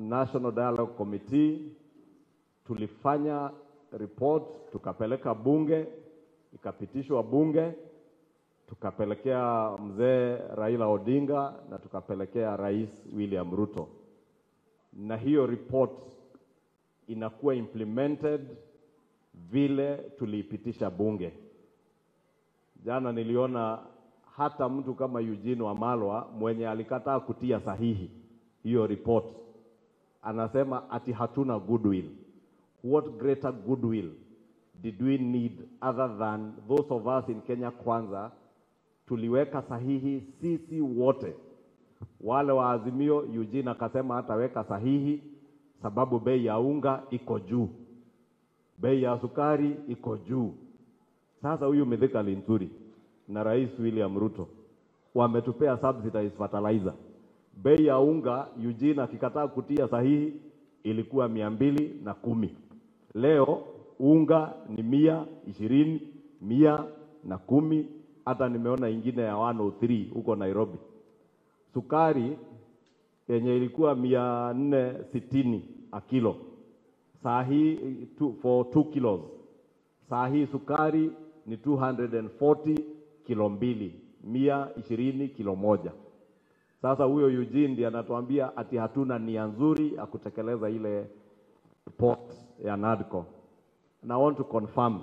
National Dialogue Committee tulifanya report tukapeleka bunge, ikapitishwa bunge, tukapelekea mzee Raila Odinga na tukapelekea Rais William Ruto, na hiyo report inakuwa implemented vile tuliipitisha bunge. Jana niliona hata mtu kama Eugene Wamalwa mwenye alikataa kutia sahihi hiyo report anasema ati hatuna goodwill. What greater goodwill did we need other than those of us in Kenya Kwanza tuliweka sahihi sisi wote. Wale wa Azimio, Eugene akasema hataweka sahihi sababu bei ya unga iko juu, bei ya sukari iko juu. Sasa huyu Mithika Linturi na Rais William Ruto wametupea subsidized fertilizer. Bei ya unga Eugene akikataa kutia sahihi ilikuwa mia mbili na kumi. Leo unga ni mia ishirini, mia na kumi. Hata nimeona ingine ya 103 huko Nairobi. Sukari yenye ilikuwa mia nne sitini a kilo saa hii tu- for 2 kilos saa hii sukari ni 240 kilo mbili, mia ishirini kilo moja. Sasa huyo Eugene ndiye anatuambia ati hatuna nia nzuri ya kutekeleza ile report ya NADCO. And I want to confirm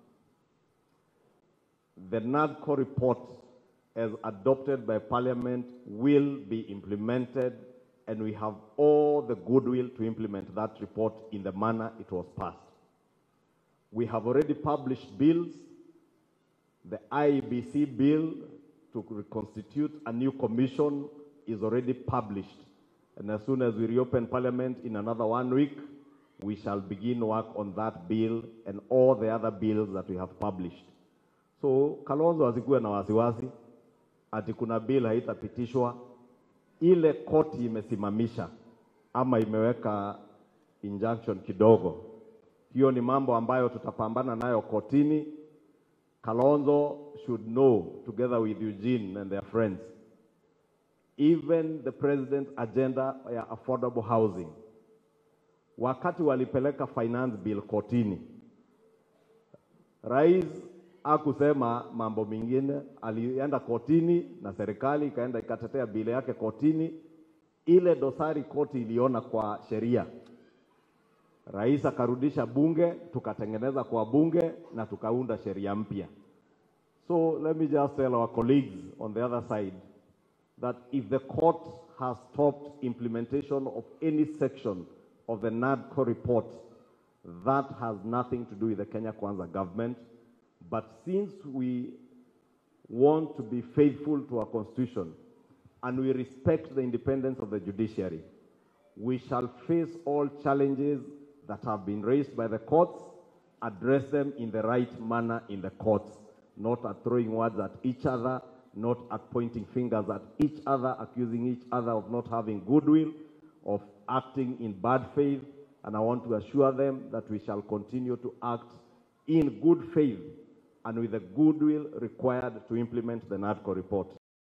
the NADCO report as adopted by Parliament will be implemented and we have all the goodwill to implement that report in the manner it was passed. We have already published bills. The IEBC bill to reconstitute a new commission is already published. And as soon as we reopen Parliament in another one week, we shall begin work on that bill and all the other bills that we have published. So Kalonzo asikuwe na wasiwasi ati kuna bill haitapitishwa. Ile koti imesimamisha ama imeweka injunction kidogo, hiyo ni mambo ambayo tutapambana nayo kotini. Kalonzo should know together with Eugene and their friends even the president's agenda ya affordable housing wakati walipeleka finance bill kotini, rais akusema mambo mengine, alienda kotini na serikali ikaenda ikatetea bili yake kotini. Ile dosari koti iliona kwa sheria, rais akarudisha bunge, tukatengeneza kwa bunge na tukaunda sheria mpya. So let me just tell our colleagues on the other side that if the court has stopped implementation of any section of the NADCO report, that has nothing to do with the Kenya Kwanza government. But since we want to be faithful to our constitution and we respect the independence of the judiciary, we shall face all challenges that have been raised by the courts, address them in the right manner in the courts, not at throwing words at each other, not at pointing fingers at each other, accusing each other of not having goodwill, of acting in bad faith. And I want to assure them that we shall continue to act in good faith and with the goodwill required to implement the NADCO report.